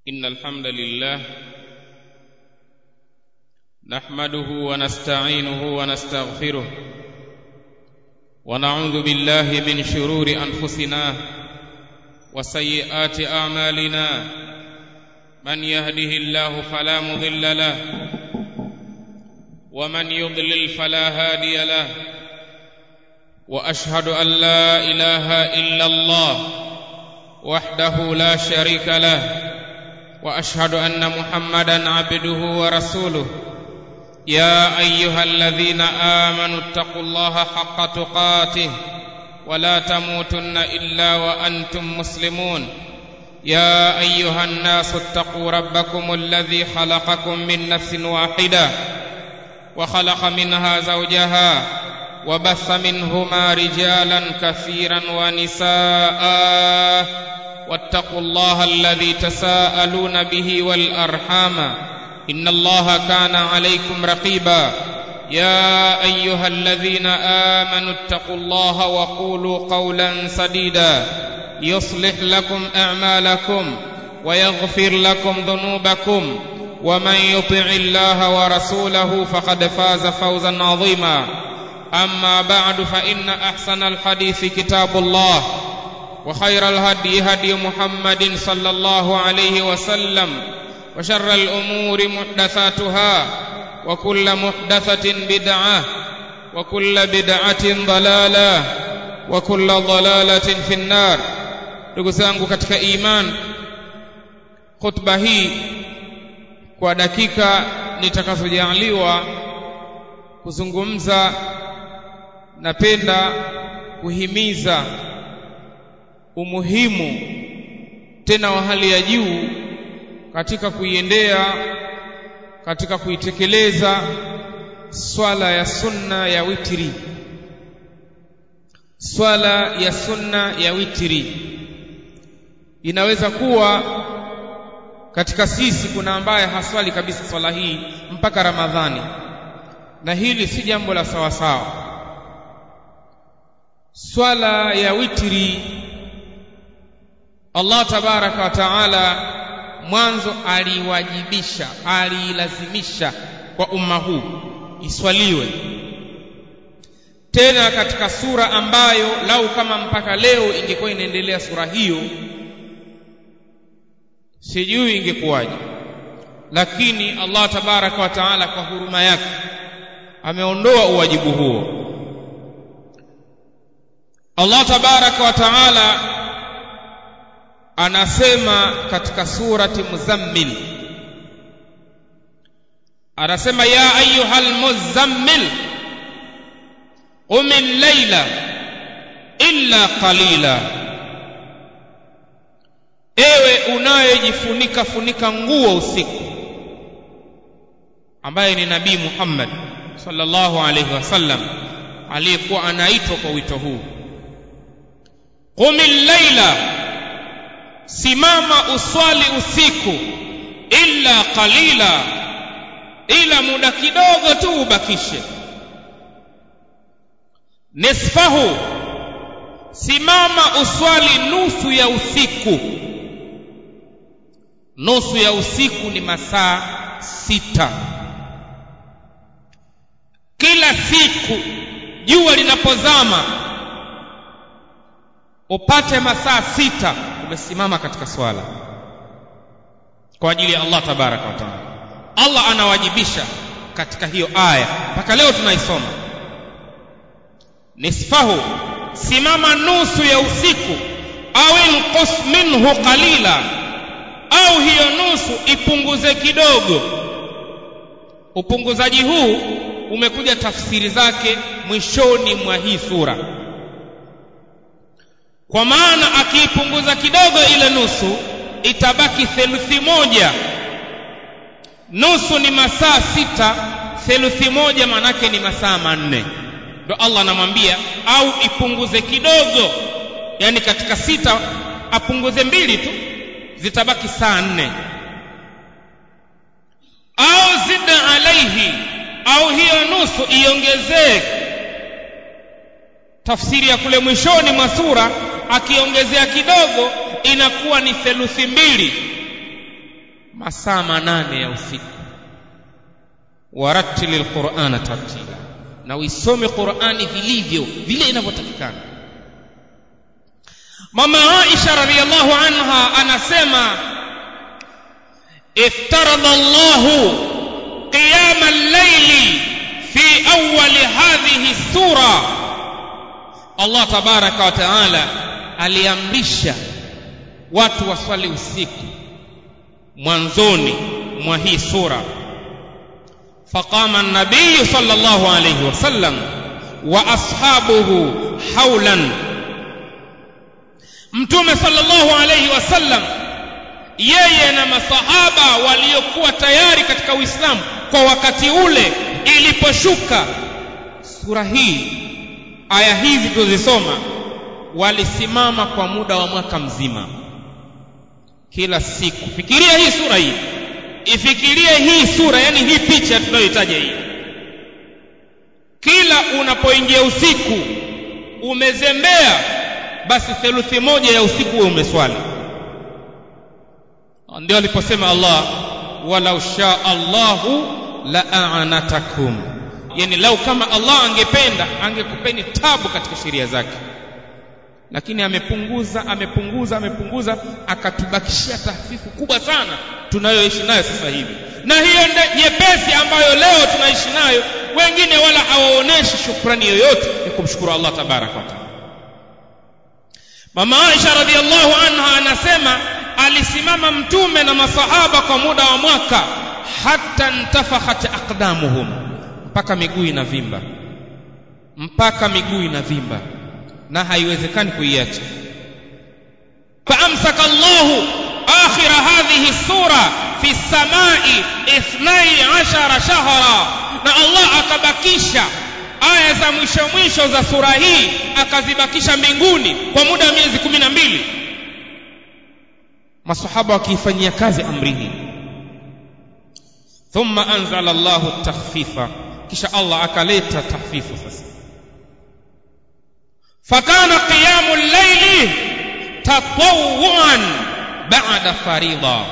إن الحمد لله نحمده ونستعينه ونستغفره ونعوذ بالله من شرور أنفسنا وسيئات أعمالنا من يهده الله فلا مضل له ومن يضلل فلا هادي له واشهد ان لا اله الا الله وحده لا شريك له واشهد ان محمدا عبده ورسوله يا ايها الذين امنوا اتقوا الله حق تقاته ولا تموتن الا وانتم مسلمون يا ايها الناس اتقوا ربكم الذي خلقكم من نفس واحده وخلق منها زوجها وبث منهما رجالا كثيرا ونساء واتقوا الله الذي تساءلون به والارحام ان الله كان عليكم رقيبا يا ايها الذين امنوا اتقوا الله وقولوا قولا سديدا يصلح لكم اعمالكم ويغفر لكم ذنوبكم ومن يطع الله ورسوله فقد فاز فوزا عظيما اما بعد فان احسن الحديث كتاب الله وخير الهدي هدي محمد صلى الله عليه وسلم وشر الامور محدثاتها وكل محدثه بدعه وكل بدعه ضلاله وكل ضلاله في النار ndugu zangu katika iman khutba hii kwa dakika nitakazojaliwa kuzungumza napenda kuhimiza umuhimu tena wa hali ya juu katika kuiendea katika kuitekeleza swala ya sunna ya witri swala ya sunna ya witri inaweza kuwa katika sisi kuna ambaye haswali kabisa swala hii mpaka Ramadhani na hili si jambo la sawa sawa swala ya witri Allah tabaraka wa taala mwanzo aliwajibisha alilazimisha kwa umma huu iswaliwe tena katika sura ambayo lau kama mpaka leo ingekuwa inaendelea sura hiyo sijui ingekuwaje lakini Allah tabaraka wa taala kwa huruma yake ameondoa uwajibu huo Allah tabaraka wa taala anasema katika surati muzammil anasema ya ayuhal muzammil qum al-layla illa qalila ewe unayejifunika funika nguo usiku ambaye ni nabii Muhammad sallallahu alayhi wasallam aliyekuwa anaitwa kwa wito huu qumil laila simama uswali usiku illa qalila ila muda kidogo tu ubakishe nisfahu simama uswali nusu ya usiku nusu ya usiku ni masaa sita kila siku jua linapozama upate masaa sita umesimama katika swala kwa ajili ya Allah tabaraka wa taala Allah anawajibisha katika hiyo aya mpaka leo tunaisoma nisfahu simama nusu ya usiku au inqus minhu qalila au hiyo nusu ipunguze kidogo upunguzaji huu umekuja tafsiri zake mwishoni mwa hii sura kwa maana akiipunguza kidogo ile nusu itabaki theluthi moja nusu ni masaa sita theluthi moja manake ni masaa manne ndo Allah anamwambia au ipunguze kidogo yani katika sita apunguze mbili tu zitabaki saa nne au zida alaihi au hiyo nusu iongezee tafsiri ya kule mwishoni mwa sura akiongezea kidogo inakuwa ni theluthi mbili masaa manane ya usiku waratili lqurana tartila na uisome qurani vilivyo vile inavyotakikana mama aisha radiallahu anha anasema iftarada llahu qiyama llaili fi awali hadhihi sura allah tabaraka wa taala aliamrisha watu waswali usiku mwanzoni mwa hii sura فقام النبي صلى الله عليه وسلم واصحابه حولا mtume sallallahu alayhi wasallam yeye na masahaba waliokuwa tayari katika uislamu kwa wakati ule iliposhuka sura hii aya hizi tulizosoma walisimama kwa muda wa mwaka mzima kila siku fikiria hii sura hii ifikirie hii sura yani hii picha tunayoitaja hii kila unapoingia usiku umezembea basi theluthi moja ya usiku huwe umeswali ndio aliposema allah walau shaa allahu la aanatakum yani lau kama allah angependa angekupeni tabu katika sheria zake lakini amepunguza amepunguza amepunguza akatubakishia tahfifu kubwa sana tunayoishi nayo sasa hivi na hiyo nyepesi ambayo leo tunaishi nayo wengine wala hawaoneshi shukrani yoyote ya kumshukuru allah tabaraka wataala mama aisha radiallahu anha anasema alisimama mtume na masahaba kwa muda wa mwaka hata ntafakhat aqdamuhum mpaka miguu inavimba mpaka miguu inavimba na haiwezekani kuiacha faamsaka llahu akhira hadhihi sura fi samai ithnai ashara shahra na allah akabakisha aya za mwisho mwisho za sura hii akazibakisha mbinguni kwa muda wa miezi kumi na mbili masahaba wakiifanyia kazi amri hii thumma anzala llahu takhfifa kisha allah akaleta tahfifu sasa فكان قيام الليل تطوعا بعد فريضة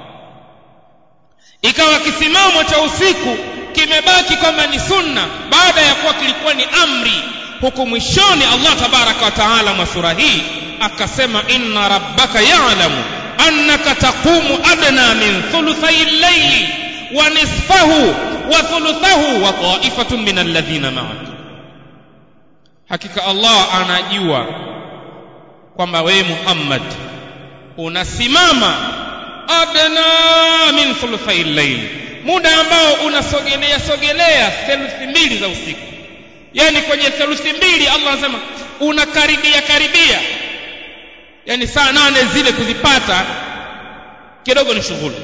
ikawa kisimamo cha usiku kimebaki kwamba ni sunna baada ya kuwa kilikuwa ni amri huku mwishoni allah tabaraka wa taala mwa sura hii akasema inna rabbaka yalamu annaka taqumu adna min thuluthai llaili wa nisfahu wa thuluthahu wa taifatun min alladhina maaka hakika allah anajua kwamba wewe muhammad unasimama adna min thuluthai llaili muda ambao unasogelea sogelea theluthi mbili za usiku yaani kwenye theluthi mbili allah anasema unakaribia karibia yaani saa nane zile kuzipata kidogo ni shughuli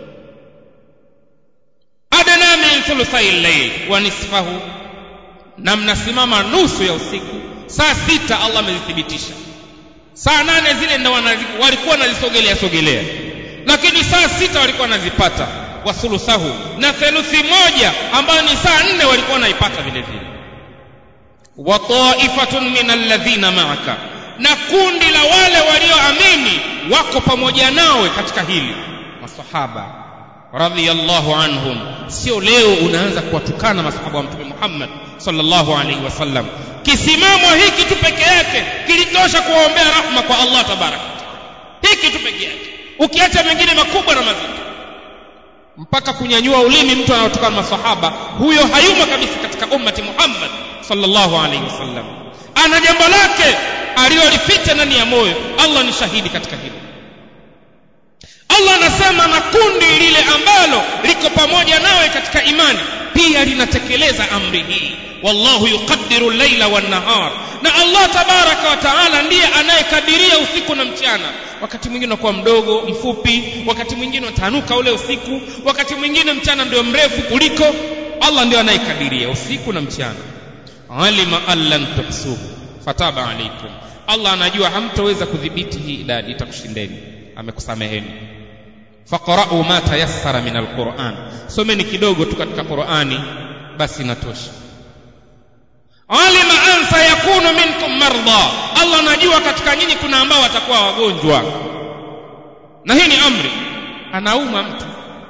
adna min thuluthai llaili wa nisfahu na mnasimama nusu ya usiku saa sita allah amezithibitisha saa nane zile ndo walikuwa wanazisogelea sogelea lakini saa sita walikuwa wanazipata wathuluthahu na theluthi moja ambayo ni saa nne walikuwa wanaipata vile vile wa taifatun min alladhina maaka na kundi la wale walioamini wako pamoja nawe katika hili masahaba radhiyallahu anhum sio leo unaanza kuwatukana masahaba wa mtume Muhammad sallallahu alaihi wasallam kisimamo hiki tu peke yake kilitosha kuwaombea rahma kwa Allah tabaraka hiki tu peke yake ukiacha mengine makubwa na mazito mpaka kunyanyua ulimi mtu anayotukana masahaba huyo hayumo kabisa katika ummati Muhammad sallallahu alaihi wasallam ana jambo lake alilolificha ndani ya moyo Allah ni shahidi katika hilo Allah anasema na kundi lile ambalo liko pamoja nawe katika imani pia linatekeleza amri hii wallahu yuqaddiru llaila wan-nahar na Allah tabaraka wa taala ndiye anayekadiria usiku na mchana wakati mwingine unakuwa mdogo mfupi wakati mwingine utanuka ule usiku wakati mwingine mchana ndio mrefu kuliko Allah ndio anayekadiria usiku na mchana alima allan tuhsuhu fataba alaikum Allah anajua hamtoweza kudhibiti hii idadi itakushindeni amekusameheni faqra'u ma tayassara min alquran someni kidogo tu katika qurani basi inatosha alima an sayakunu minkum marda allah anajua katika nyinyi kuna ambao watakuwa wagonjwa na hii ni amri anauma mtu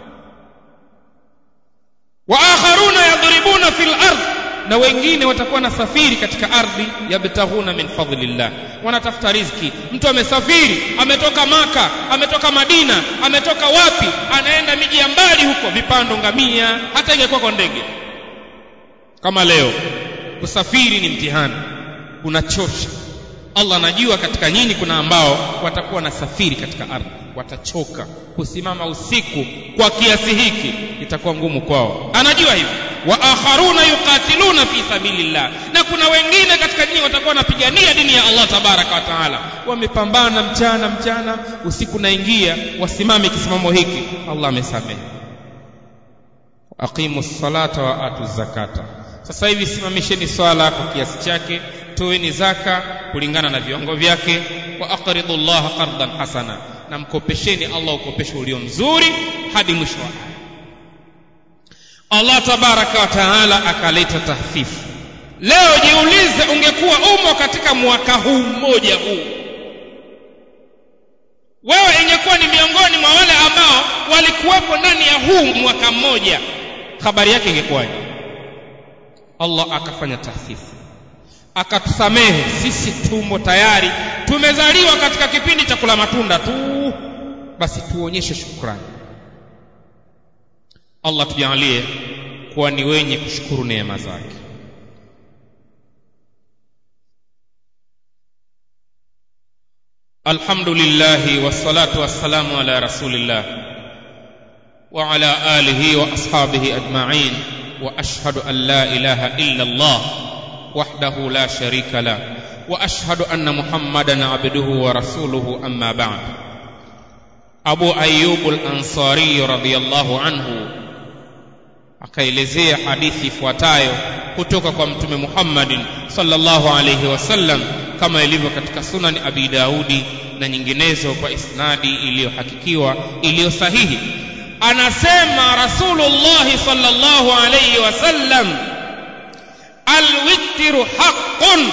wa akharuna yadribuna fil ardh na wengine watakuwa nasafiri katika ardhi yabtaghuna min fadlillah wanatafuta riziki mtu amesafiri ametoka maka ametoka madina ametoka wapi anaenda miji ya mbali huko vipando ngamia hata ingekuwa kwa ndege kama leo kusafiri ni mtihani unachosha Allah anajua katika nyinyi kuna ambao watakuwa nasafiri katika ardhi watachoka kusimama usiku kwa kiasi hiki itakuwa ngumu kwao anajua hivyo wa akharuna yuqatiluna fi sabilillah na kuna wengine katika nyinyi watakuwa wanapigania dini ya Allah tabaraka wa taala wamepambana mchana mchana usiku naingia wasimame kisimamo hiki Allah amesamehe aqimu salata wa atu zakata sasa hivi simamisheni swala kwa kiasi chake toeni zaka kulingana na viwango vyake wa aqridu llaha qardan hasana na mkopesheni Allah ukopesho ulio mzuri hadi mwisho wa aya Allah tabaraka wa taala akaleta tahfifu leo jiulize ungekuwa umo katika mwaka huu mmoja huu wewe ingekuwa ni miongoni mwa wale ambao walikuwepo ndani ya huu mwaka mmoja habari yake ingekuwaje Allah akafanya tahfifu akatusamehe sisi tumo tayari tumezaliwa katika kipindi cha kula matunda tu basi tuonyeshe shukrani Allah tujalie kuwa ni wenye kushukuru neema zake Alhamdulillah wassalatu wassalamu ala rasulillah wa ala alihi wa ashabihi ajma'in wa ashhadu an la ilaha illa Allah وحده لا شريك له واشهد ان محمدا عبده ورسوله اما بعد ابو ايوب الانصاري رضي الله عنه akaelezea hadithi ifuatayo kutoka kwa mtume Muhammadin sallallahu alayhi wasallam kama ilivyo katika sunan Abi Daudi na nyinginezo kwa isnadi iliyohakikiwa iliyo sahihi anasema Rasulullah sallallahu alayhi wasallam alwitru haqqun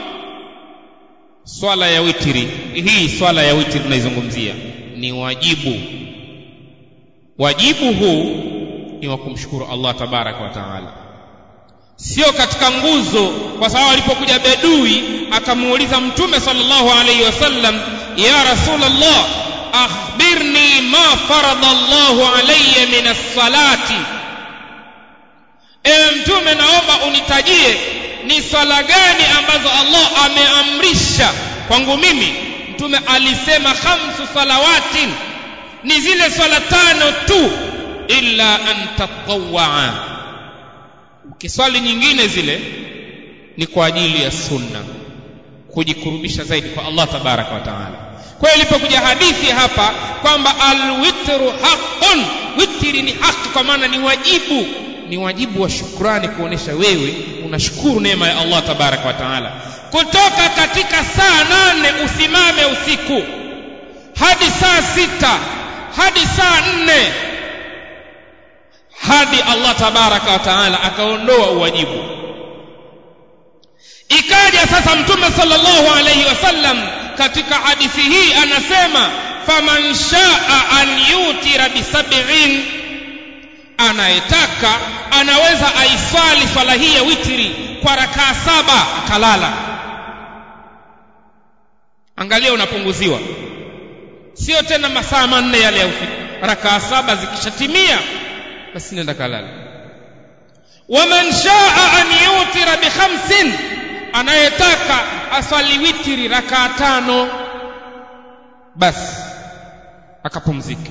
swala ya witri hii swala ya witri tunaizungumzia ni wajibu wajibu huu ni wa kumshukuru Allah tabaraka wa taala sio katika nguzo kwa sababu alipokuja bedui akamuuliza mtume sallallahu alayhi wasallam ya rasulullah akhbirni ma farada Allahu alayya min as-salati ewe mtume naomba unitajie ni swala gani ambazo Allah ameamrisha kwangu mimi mtume alisema khamsu salawatin ni zile swala tano tu illa an tatawwa ukiswali nyingine zile ni kwa ajili ya sunna kujikurubisha zaidi kwa Allah tabaraka wa taala kwa hiyo ilipokuja hadithi hapa kwamba alwitru haqqun witri ni haki kwa maana ni wajibu ni wajibu wa shukrani kuonesha wewe unashukuru neema ya Allah tabaraka wa taala kutoka katika saa nane usimame usiku hadi saa sita hadi saa nne hadi Allah tabaraka wa taala akaondoa uwajibu ikaja sasa mtume sallallahu alayhi wasallam katika hadithi hii anasema faman shaa an yutira bisab'in anayetaka anaweza aiswali swala hii ya witri kwa rakaa saba akalala angalia unapunguziwa sio tena masaa manne yale ya usiku rakaa saba zikishatimia basi nenda kalala waman shaa an yutira bi khamsin anayetaka aswali witri rakaa tano basi akapumzika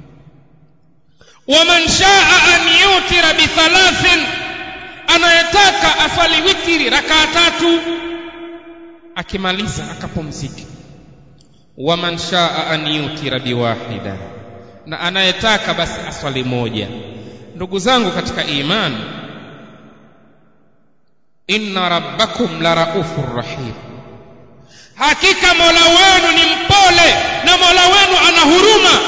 waman shaa an yutira bi thalathin anayetaka aswali witri rakaa tatu akimaliza akapumzika waman shaa an yutira biwahida na anayetaka basi aswali moja ndugu zangu katika imani inna rabbakum la raufur rahim hakika mola wenu ni mpole na mola wenu ana huruma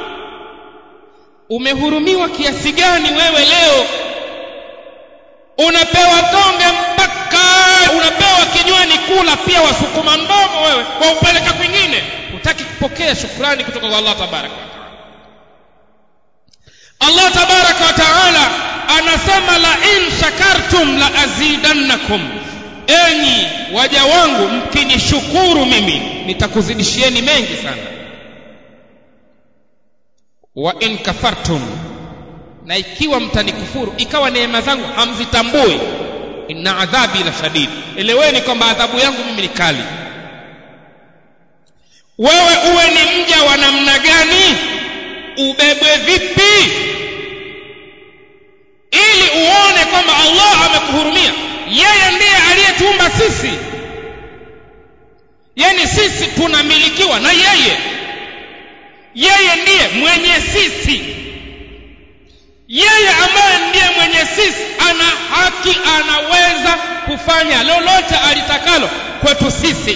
umehurumiwa kiasi gani wewe leo unapewa tonge mpaka unapewa kinywani kula pia wasukuma mdomo wewe waupeleka kwingine hutaki kupokea shukrani kutoka kwa Allah tabaraka akasema la in shakartum la azidannakum enyi waja wangu mkinishukuru mimi nitakuzidishieni mengi sana wa in kafartum na ikiwa mtanikufuru ikawa neema zangu hamzitambui inna adhabi la shadid eleweni kwamba adhabu yangu mimi ni kali wewe uwe ni mja wa namna gani ubebwe vipi ili uone kwamba allah amekuhurumia yeye ndiye aliyetuumba sisi yani sisi tunamilikiwa na yeye yeye ndiye mwenye sisi yeye ambaye ndiye mwenye sisi ana haki anaweza kufanya lolote alitakalo kwetu sisi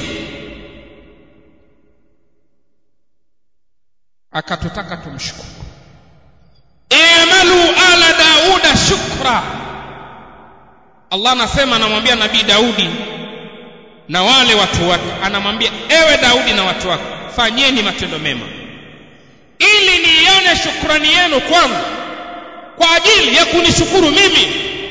akatutaka tumshukuru i'malu ala dauda shukra allah anasema anamwambia nabii daudi na wale watu wake anamwambia ewe daudi na watu wake fanyeni matendo mema ili niione shukrani yenu kwangu kwa ajili ya kunishukuru mimi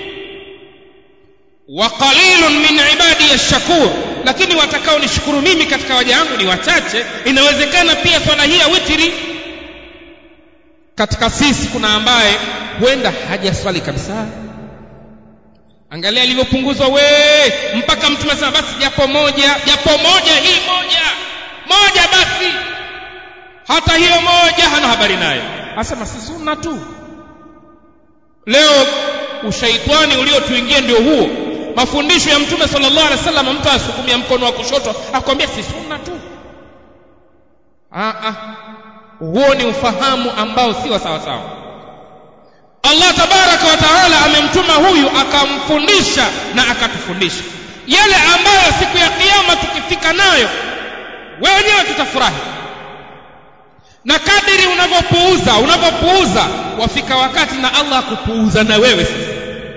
wa qalilun min ibadi yashkur lakini watakao nishukuru mimi katika waja wangu ni wachache inawezekana pia swala hii ya witiri katika sisi kuna ambaye huenda hajaswali kabisa angalia alivyopunguzwa we mpaka mtume asema basi japo moja japo moja hii moja moja basi hata hiyo moja hana habari nayo asema si sunna tu leo ushaitani uliotuingia ndio huo mafundisho ya mtume sallallahu alaihi wasallam mtu asukumia mkono wa kushoto akwambia si sunna tu ah ah huo ni ufahamu ambao si wa sawa sawa Allah tabaraka wa taala amemtuma huyu akamfundisha na akatufundisha yale ambayo siku ya kiyama tukifika nayo wewe wenyewe tutafurahi na kadiri unavyopuuza unavyopuuza wafika wakati na Allah akupuuza na wewe sasa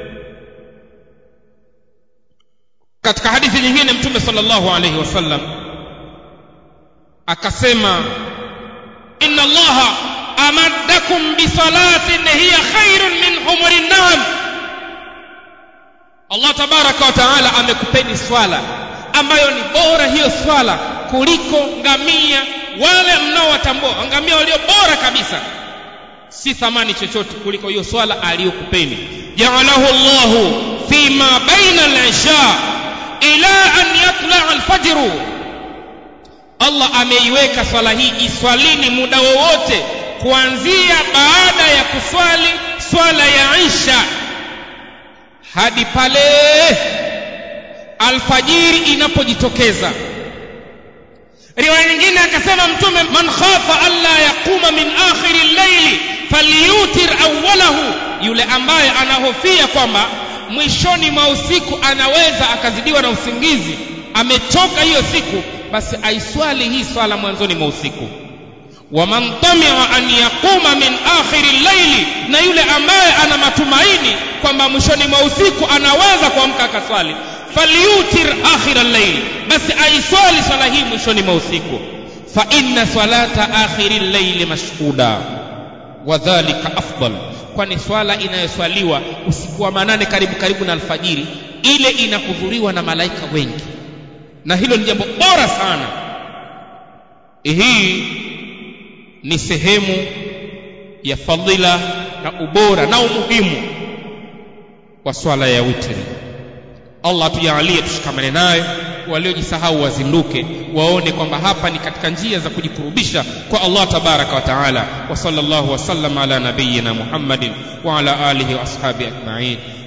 katika hadithi nyingine mtume sallallahu alayhi wasallam akasema inna allaha amaddakum bisalatin hiya khairun min humuri nam Allah tabaraka wa taala amekupeni swala ambayo ni bora hiyo swala kuliko ngamia wale mnaowatambua ngamia walio bora kabisa si thamani chochote kuliko hiyo swala aliyokupeni ja'alahu Allahu fima baina al-isha ila an yatla al-fajr Allah ameiweka swala hii iswalini muda wowote kuanzia baada ya kuswali swala ya Isha hadi pale alfajiri inapojitokeza riwaya nyingine akasema mtume man khafa alla yaquma min akhiri al-layli falyutir awwalahu yule ambaye anahofia kwamba mwishoni mwa usiku anaweza akazidiwa na usingizi amechoka hiyo siku basi aiswali hii swala mwanzoni mwa usiku waman tamia an yaquma min akhiri llaili na yule ambaye ana matumaini kwamba mwishoni mwa usiku anaweza kuamka akaswali falyutir akhira llaili basi aiswali swala hii mwishoni mwa usiku fa inna salata akhiri llaili mashhuda wadhalika afdal kwani swala inayoswaliwa usiku wa manane karibu karibu na alfajiri ile inahudhuriwa na malaika wengi na hilo ni jambo bora sana hii ni sehemu ya fadhila na ubora na umuhimu wa swala ya witri Allah tujalie tushikamane nayo waliojisahau wazinduke waone kwamba hapa ni katika njia za kujikurubisha kwa Allah tabaraka wa taala wa sallallahu wasallam ala nabiyyina Muhammadin wa ala alihi wa ashabi ajma'in